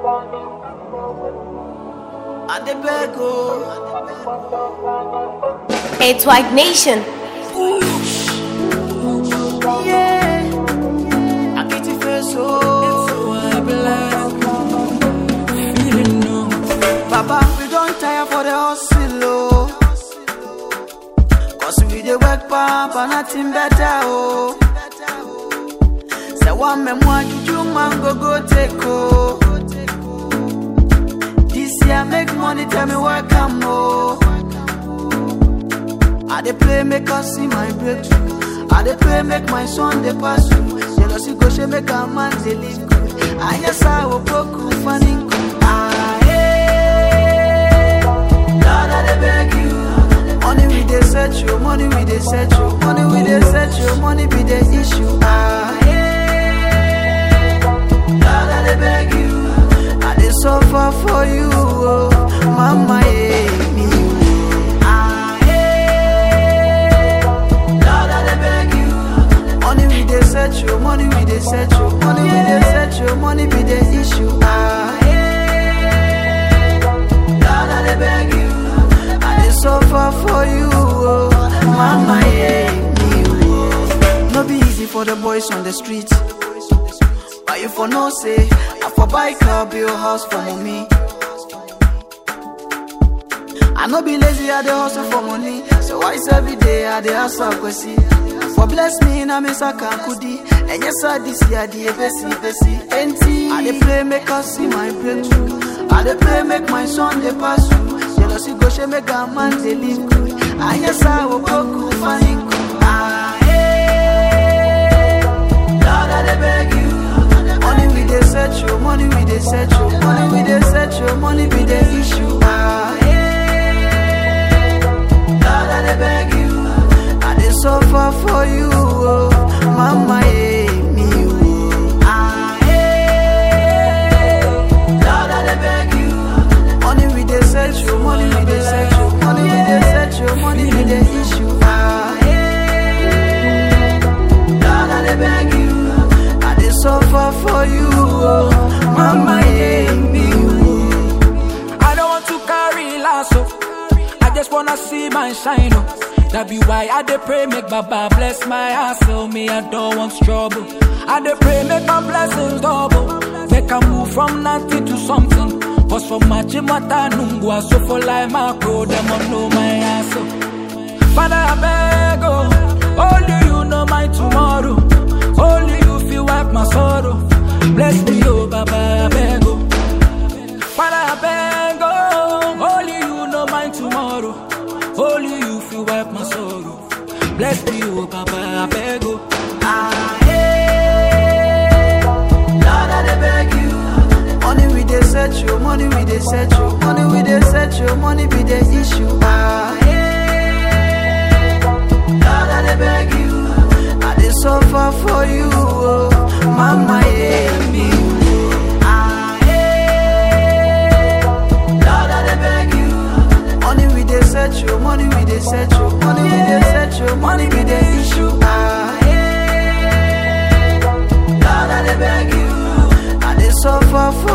I dey beg oh. It's White Nation. Yeah. I get your face oh. Papa, we don't tire for the hustle oh. Cause we dey work pump and nothing better oh. Say one me more juju man go go take oh. This year make money tell me where come oh. I dey pray make us see my breakthrough. I dey pray make my son dey pass through. Jealousy go she make a man dey live good. I yes I will broke funny good. Ah hey, Lord I dey beg you. Money we dey search you, money we dey search you, money we dey search you, money be the issue. Ah hey, Lord I dey beg you. I dey suffer for you, oh, mama yeah, me. oh. Ah hey, Lord I dey beg you. Money we dey search you, money we dey search you, money we dey search you, money be the issue. Ah hey, Lord I dey beg you. I dey suffer for you, oh, mama yeah, me. oh. No be easy for the boys on the street. But you for no say, I for buy car, build house for mommy. I no be lazy, I dey hustle for money. So why is every day I dey hustle kwesi? For bless me na me saka kudi. And yes, I this year the besi besi. Enti I dey pray make us see my breakthrough. I dey pray make my son dey pass through. Jealousy go she make a man dey live good. And yes, I will go cool funny cool. Ah hey, Lord I dey beg you. Money we dey search you, money we dey search you, money we dey search you, money be the issue. Ah hey, Lord I dey beg you. I dey suffer for you, oh, mama yeah, me oh. Ah hey, Lord I dey beg you. Money we dey search you, money we dey search you, money we dey search you, money be the issue. Ah hey, Lord I dey beg you. I dey suffer for you, oh, mama yeah, me oh. I don't want to carry lasso. I just wanna see my shine. Oh. That be why I dey pray make Baba bless my hustle. Me I don't want trouble. I dey pray make my blessings double. Make I move from nothing to something. Cause for my chimata nungwa so for life my pro them on know my hustle. Father I beg oh, only you know my tomorrow. Only you feel wipe my sorrow. Bless me oh Baba I beg oh. Father, I beg, oh, only you know my tomorrow. Only you feel wipe my sorrow. Bless me, oh, Papa, I beg, oh. Ah, hey, Lord, I dey beg you. Money we dey search you, money we dey search you, money we dey search you, money be the issue. Ah, hey, Lord, I dey beg you. I dey suffer for you, oh, mama, yeah, me. oh. Ah, hey, Lord, I dey beg you. Money we dey search you, money we dey search you, money we dey search you, money be the issue. Ah, hey, Lord, I dey beg you. I dey suffer for